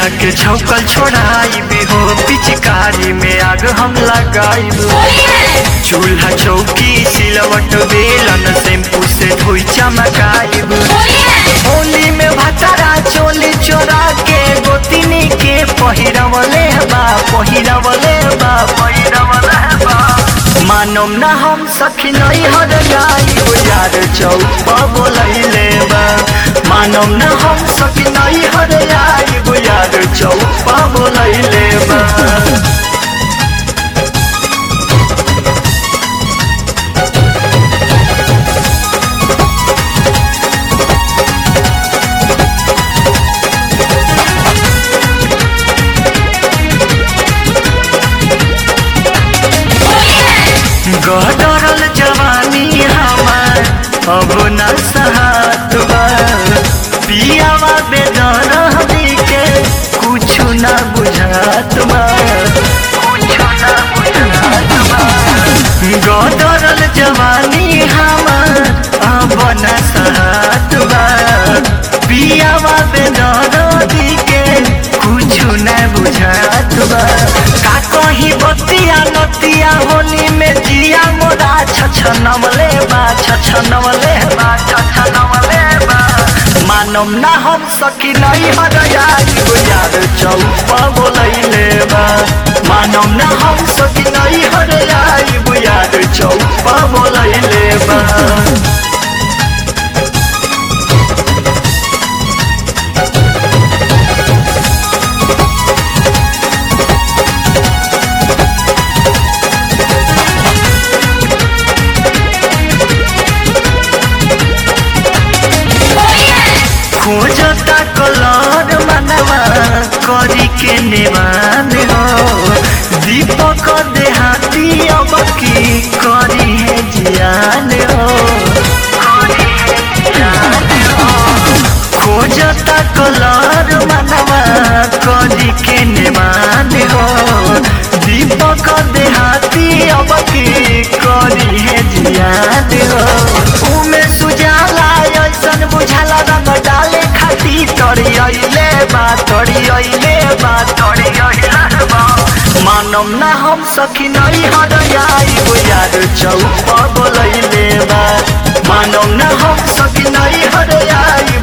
देहिया के छौकल छोड़ाई हो पिचकारी में आग हम लगाइब चूल्हा चौकी सिलवट बेलन शैम्पू से धोई चमकाइब होली में भतरा चोली चोरा के गोतिनी के पहिरवले बा पहिरवले बा पहिरवले बा मानम ना हम सखी नहीं हर जाई हो यार चौक बोलैले बा मानम ना हम सखी नहीं हर जाई हो यार चौक बोलैले बा गदरल जवानी हमार अब न सहात बा पियावा बेदर के कुछ न बुझात बा कुछ न बुझात बा गदरल जवानी हमार अब न सहात बा पियावा बेदर के कुछ न बुझात बा का कहीं बतिया नतिया होली में जिया मोरा छछनवले बा छछनवले बा छछनवले बा मानम ना हम सकी नहीं हर जाई हो यार चौप बोलैले बा मानम ना हम सकी नहीं हर जाई हो यार चौप बोलैले बा खोजता कलर मनवा करी के नेवान हो दीपक देहाती अब की करी है जियान हो खोजता कलर मनवा करी के नेवान हो दीपक देहाती अब की करी है जियान हो उमे सुजाला ऐसन बुझाला रंग डाले खाती तोरी अइले बा तोरी अइले बा तोरी अइले बा मानम ना हम सखी नहीं हर जाई हो यार चौप बोलैले बा मानम ना हम सखी नहीं हर जाई